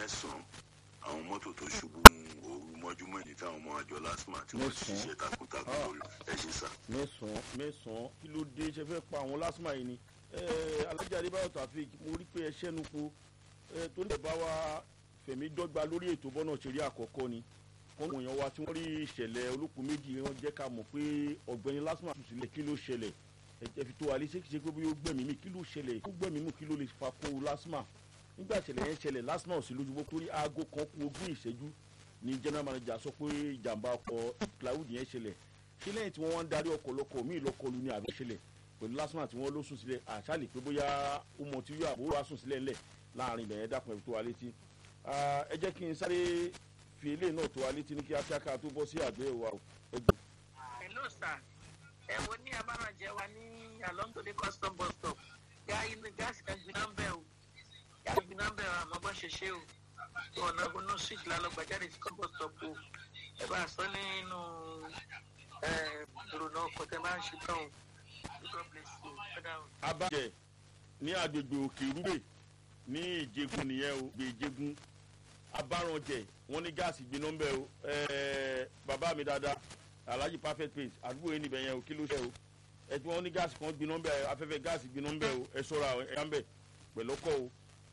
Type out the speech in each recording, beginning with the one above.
mẹ́sàn-án àwọn mọ́tò tó ṣubú ooru mọ́júmọ́ ní táwọn ọmọ àjọ lásìmọ̀ tí wọ́n ti ṣiṣẹ́ takuntakun lórí ẹ̀ṣin sá. mẹ́sàn-án mẹ́sàn-án kí ló dé ṣe fẹ́ pa àwọn lásìmọ̀ yìí ni alájà adébáyọ̀ tàfíìk mo rí pé ẹ ṣẹ́nu po torí ẹ̀ bá wa fẹ̀mí dọ́gba lórí ètò bọ́nà ṣeré àkọ́kọ́ ni wọ́n wọ̀nyàn wa tí wọ́n rí ìṣẹ̀lẹ̀ olókùn méjì wọn jẹ́ ká mọ̀ pé ọ̀gbẹ́ni lásìmọ̀ tù sílẹ̀ kí ló ṣẹlẹ̀ ẹ fi tó wa léṣe kí ṣe pé bí ó gbẹ̀mí mi kí ló ṣẹlẹ̀ ó gbẹ̀mí mi kí ló lè fa kó lásìmọ̀ nígbà ìṣẹ̀lẹ̀ yẹn ṣẹlẹ̀ lásìmọ̀ ò sí lójú bó torí aago kan kú ogún ìṣẹ́jú ni general manager sọ pé ìjàmbá ọkọ̀ cloud yẹn ṣẹlẹ̀ ṣé lẹ́yìn tí wọ́n wá ń darí ọkọ̀ lọ́kọ̀ míì lọ́kọlù ní àbẹ̀ ṣẹlẹ̀ pẹ̀lú lásìmọ̀ tí wọ́n ló sùn sílẹ̀ àṣàlè pé bóyá ó mọ tí yóò àbúrò wá sùn sílẹ̀ ńlẹ̀ láàrin ibẹ̀ yẹn dákun ẹ̀ tó wa létí ẹ jẹ́ kí n sáré fi eléyìí náà tó wa létí ní kíákíá ká tó bọ́ sí àgbẹ̀ wa ẹgbẹ́. hello sir ẹ wo ní abárànjẹ wa ní along to the custom bus stop yá inú gáàsì kan gbiná ń bẹ̀ o yá gbiná ń bẹ̀ o àmọ́ bọ́ ṣe ṣe o tó ọ̀nà ọ̀nà switch lálọ́gbà jáde sí custom bus stop o ẹ bá a sọ nínú ìrònà ọkọ̀ tẹ máa ń ṣe tán o god bless you father o. abájẹ ní agbègbè òkè rúbè ní ìjẹgun nìyẹn o gbè ìjẹgun abárànjẹ wọn ní gáàsì gbiná ń bẹ̀ o bàbá mi dáadáa alhaji perfect place àdúgbò yìí níbẹ̀ yẹn o kí ló ṣe o ẹ tí wọ́n ní gáàsì kan gbiná ń bẹ̀ afẹ́fẹ́ gáàsì gbiná ń bẹ̀ o ẹ sọ́ra ẹ yá ń bẹ̀ pẹ̀lú ọkọ̀ o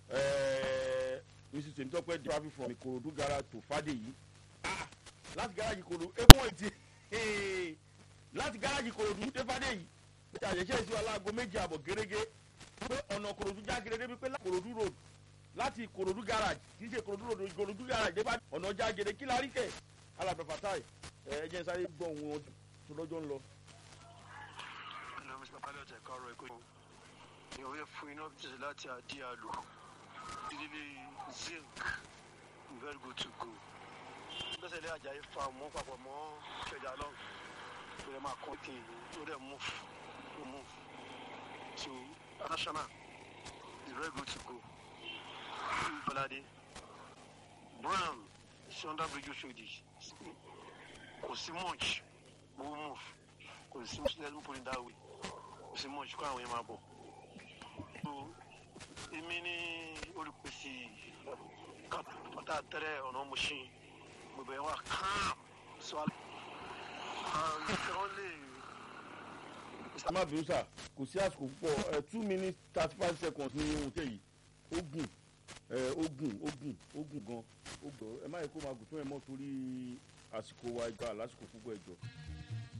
mrs temitope traffic from ikorodu garage to fadeyi ah láti garage ikorodu egun ètí láti garage ikorodu dé fadeyi ṣe àṣẹṣe sí aláàgọ méjì àbọ̀ gẹ́gẹ́ pé ọ̀nà ikorodu já gẹ́gẹ́ bí pé ikorodu road láti ikorodu garage kì í ṣe ikorodu road ikorodu garage dé fadeyi ọ̀nà já gẹ́gẹ́ kí la rí kẹ̀ alábẹ̀fà táì ẹ jẹ́ sáré gbọ́ ohun wọn tó lọ́jọ́ ń lọ. hello mr pilot ẹ̀ka ọ̀rọ̀ ẹ̀kọ́ yìí ìwé fún iná bíjẹ̀sẹ̀ láti àdí àlò ìdílé zinc very good to go gbèsè ilé ajayi fa mọ́ papọ̀ mọ́ kẹjà lọ ó yẹ máa kọ́ kí ó dẹ̀ move ó move to national is very good to go bọ́ládé brown sí under bridge oṣodi kò sí much mo move kò sí much let me put it that way kò sí much kó àwọn yẹn máa bọ̀ so èmi ní olùpèsè pátá tẹ́rẹ̀ ọ̀nà machine gbogbo ẹ̀ wà calm so àwọn lè. ẹ má bínú sà kò sí àsìkò púpọ̀ two minutes thirty five seconds ní ohun tẹ̀ yìí ó gùn ó gùn ó gùn ó gùn gan ó gbọ́ ẹ má yẹ kó máa gùn tó ẹ mọ́ torí àsìkò wa ìgbà lásìkò púpọ̀ ẹ̀jọ̀.